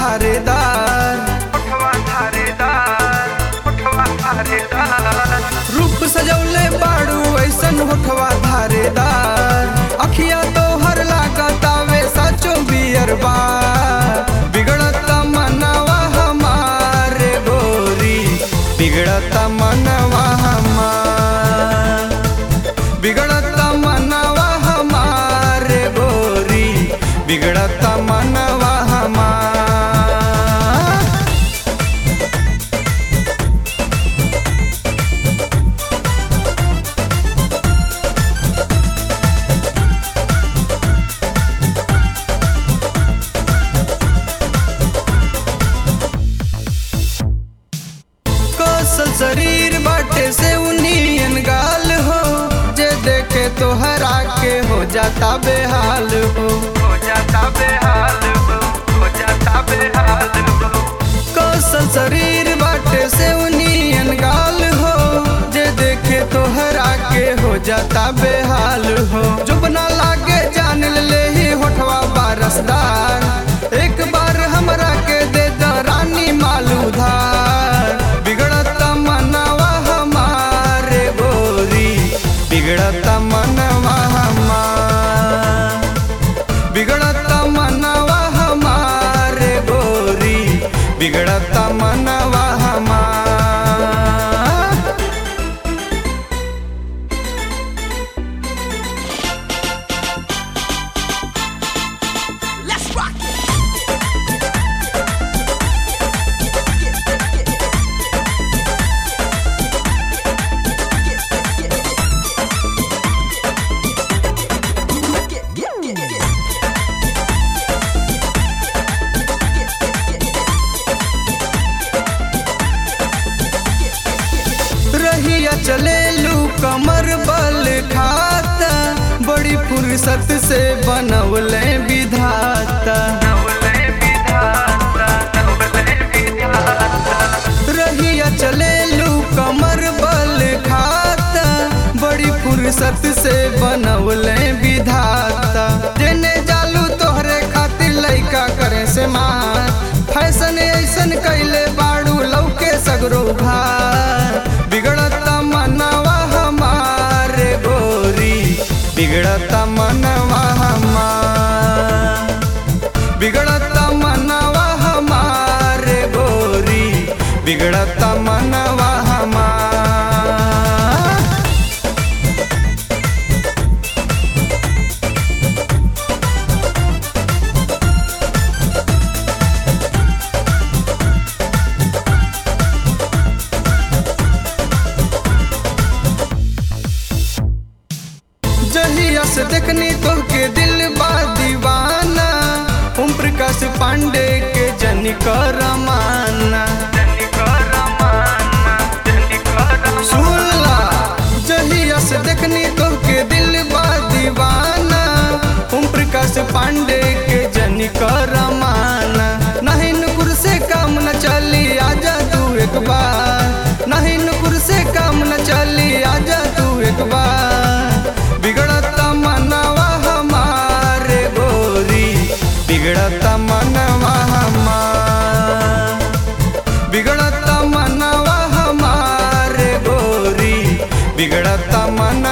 धारेदार होठवा धारेदार होठवा धारेदार रूप सजौले बाड़ू ऐसन होठवा धारेदार अखिया तो हर लागतावे साचो बियर बार बिगड़ता मनवा हमारे गोरी बिगड़ता मनवा हमार बिगड़ता मनवा हमारे गोरी बिगड़ता मनवा हमार कौशल शरीर बाटे से उनियन गाल हो जे देखे तो हरा के हो जाता बेहाल हो हो जाता बेहाल हो हो जाता बेहाल हो कौशल शरीर बाटे से उनियन गाल हो जे देखे तो हरा के हो जाता बेहाल हो जो बना लागे जान ले ही होठवा बारसदार एक बार हमरा के दे द रानी माल उधार बिगड़ता मनवा हमारे गोरी बिगड़ता मनवा हमार बिगड़ता मनवा हमारे गोरी बिगड़ता मनवा हमार Let's rock it. रहिया चले लू कमर बल खाता बड़ी फुर्सत से बनवले विधाता नवले विधाता नवले विधाता रहिया चले लू कमर बल खाता बड़ी फुर्सत से बनवले विधाता जेने जालू तोहरे खातिर लइका करे से मार फैशन ऐसन कैले बाड़ू लौके सगरो भार बिगड़ता मनवा हमारे गोरी बिगड़ता मनवा हमार बिगड़ता मनवा हमारे गोरी बिगड़ता मनवा हमार जहिया से देखनी तो के दिल बा दीवाना ओम प्रकाश पांडे के जनी करमाना जनी करमाना जनी करमाना सुनला जहिया से देखनी तो के दिल बा दीवाना ओम प्रकाश पांडे के जनी करमाना नहीं नुकुर से काम न चली आजा तू एक बार नहीं नुकुर से काम न चली आजा तू एक बार बिगड़ता मनवा हमारे गोरी बिगड़ता मनवा हमार बिगड़ता मनवा हमारे गोरी बिगड़ता मन